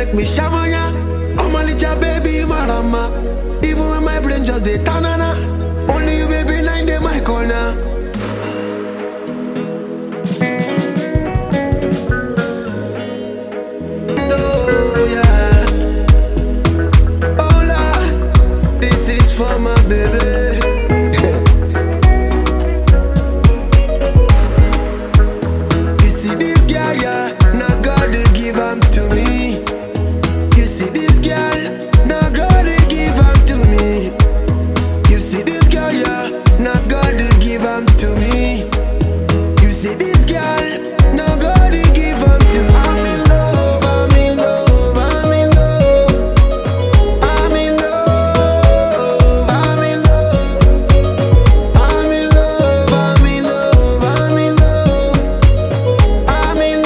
make me shamanya. Oh my little baby, marama. Even when my brain just dey tanana. Only you, baby, nine day my corner. No, yeah. Hola, this is for my baby. You see this girl, yeah, now God they give am to me. You see this girl, now God they give am to me. You see this girl, yeah, now God they give am to me. You see this girl, now God they give am to me. I'm in love, I'm in love, I'm in love. I'm in love, I'm in love. I'm in love, I'm in love, I'm in love. I'm in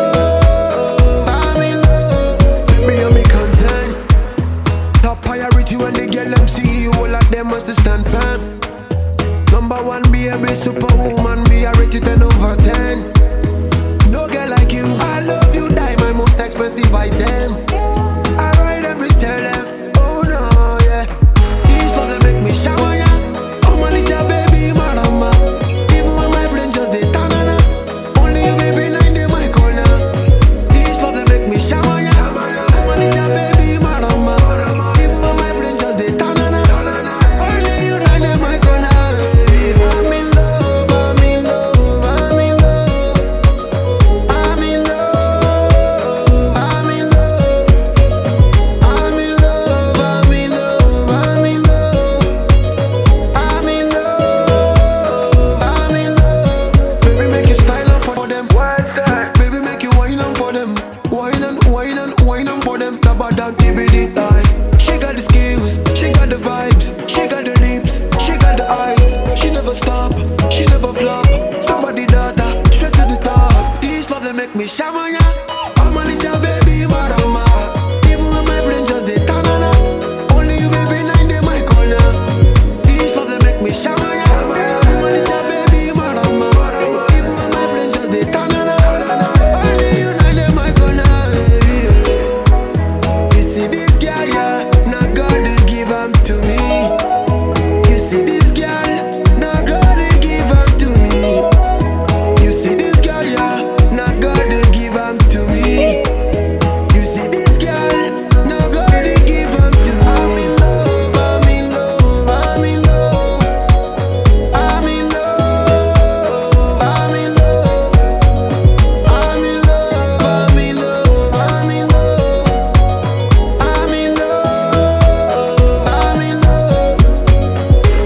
love, I'm in love. Baby, you're me concern. Top priority when they get them see you, all of them must stand firm. Number one, baby, superwoman, me I rate you 10 over 10. No girl like you, I love you, die my most expensive item. I ride them, me tell them, oh no, yeah. These love they make me shower, yeah. Oh my little baby, marama. Even when my brain just dey tanana. Only you, baby, nine day my corner. These love they make me shower, yeah. Oh my little baby, marama. Even when my brain just dey tanana. Only you, nine day my corner. I'm in love, I'm in love, I'm in love. I'm in love, I'm in love. I'm in love, I'm in love, I'm in love. I'm in love, I'm in love. Baby, make you style up for them. What's that? Baby, make you wine on for them. Wine and wine and wine on for them. Taba down TBD eye. She got the skills, she got the vibes, she got the lips, she got the eyes. She never stop, she never flop. Somebody daughter, straight to the top. These love they make me shamanya. I'm a little baby, marama. Even when my brain just dey tanana. Only you, baby, nine day my corner. These love they make me shamanya. I'm a little baby, marama. Even when my brain just dey tanana. Only you, nine day my corner. You see this girl, yeah, now God they give am to me. You see this girl, now God they give am to me. You see this girl, yeah, now God they give am to me. You see this girl, now God they give am to me. I'm in love, I'm in love, I'm in love. I'm in love, I'm in love. I'm in love, I'm in love, I'm in love. I'm in love, I'm in love.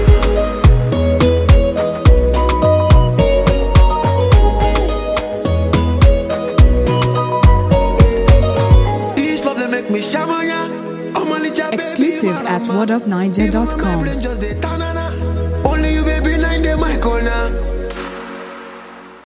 These love they make me shamanya. Oh my little baby, Exclusive at marama. whatupniger.com. Even when my brain just dey tanana. Only you, baby, nine day my corner.